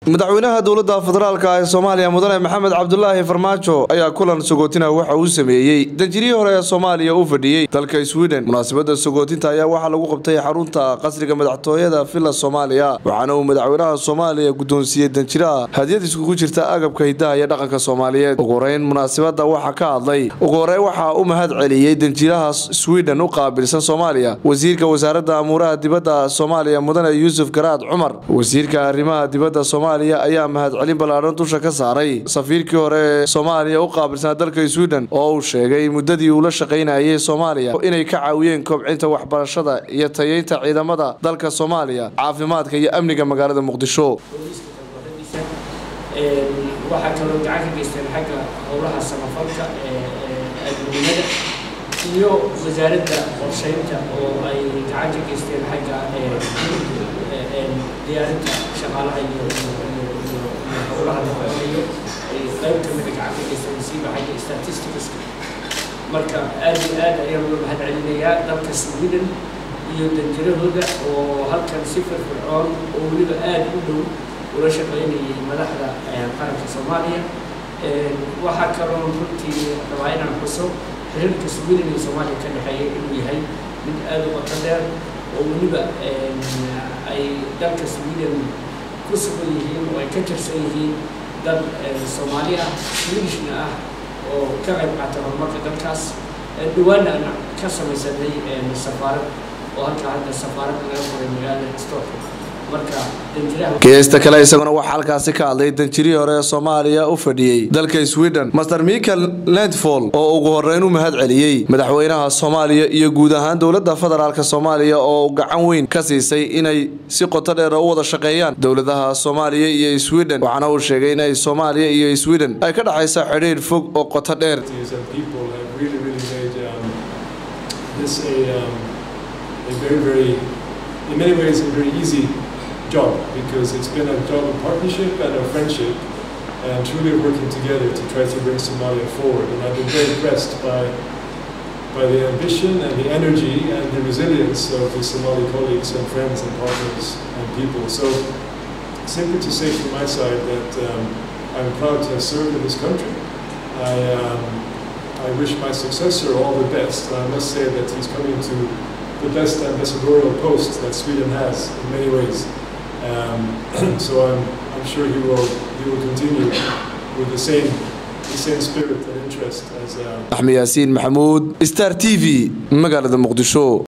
madaxweynaha dowladda federaalka ee soomaaliya mudane maxamed cabdulaahi farmaajo ayaa kulan sagootina waxa uu sameeyey danjirihii hore ee soomaaliya u fadhiyey dalka sweden munaasabada sagootinta ayaa waxaa lagu qabtay xarunta qasriga madaxtooyada villa soomaaliya waxaana uu madaxweynaha soomaaliya guddoonsiiyey danjiraha hadiyad iskugu jirta agabka hidaha iyo dhaqanka soomaaliyeed ugu horeyn munaasabada waxaa ka hadlay ugu horeyn waxaa u mahad celiyey danjiraha sweden u qaabilsan soomaaliya wasiirka wasaaradda amuuraha dibadda soomaaliya mudane yuusuf garaad cumar wasiirka arrimaha dibadda soomaaliya ayaa mahadcelin ballaadhan dusha ka saaray safiirkii hore ee soomaaliya u qaabilsanaa dalka sweden oo uu sheegay muddadii uu la shaqaynayay soomaaliya inay ka caawiyeen kobcinta waxbarashada iyo tayeynta ciidamada dalka soomaaliya caafimaadka iyo amniga magaalada muqdisho waxaa kaloo gacan ka geysteen xagga howlaha samafalka adduunyada iyo wasaaradda qorsheynta oo ay gacan ka geysteen xagga diyaarinta shaqaalaha iyo howlaha la qabanayo ay qayb kamida gacan ka geysteen siiba xagga statisticska marka aad iyo aad ayaan uga mahad celinayaa dalka sweden iyo danjirahooda oo halkan si firfircoon oo weliba aad u dhow ula shaqaynayay madaxda qaranka soomaaliya waxaa kaloo runtii rabaa inaan xuso xiriirka sweden iyo soomaaliya ka dhexeeya inuu yahay mid aada u qoto dheer oo weliba ay dalka sweden ku sugan yihiin oo ay ka tirsan yihiin dad soomaali ah swedishna ah oo ka qayb qaata horumarka dalkaas dhawaana aan ka samaysanay safaarad oo halkaa hadda safaarad laga furay magaalada stockholm geesta kale isaguna waxaa halkaasi ka hadlay danjirihii hore ee soomaaliya u fadhiyey dalka sweden master michael landfall oo ugu horeyn u mahad celiyey madaxweynaha soomaaliya iyo guud ahaan dowladda federaalk soomaaliya oo gacan weyn ka siisay inay si qoto dheer u wada shaqeeyaan dowladaha soomaaliya iyo sweden waxaana uu sheegay inay soomaaliya iyo sweden ay ka dhexaysa xidhiir fog oo qoto dheer job because it's been a job of partnership and a friendship and truly working together to try to bring Somalia forward. And I've been very impressed by, by the ambition and the energy and the resilience of the Somali colleagues and friends and partners and people. So simply to say from my side that um, I'm proud to have served in this country. I, um, I wish my successor all the best. I must say that he's coming to the best ambassadorial post that Sweden has in many ways. Um, so I'm, I'm sure he will, he will continue with the same, the same spirit and interest as. axmed yaasiin maxamuud star t v magaalada muqdisho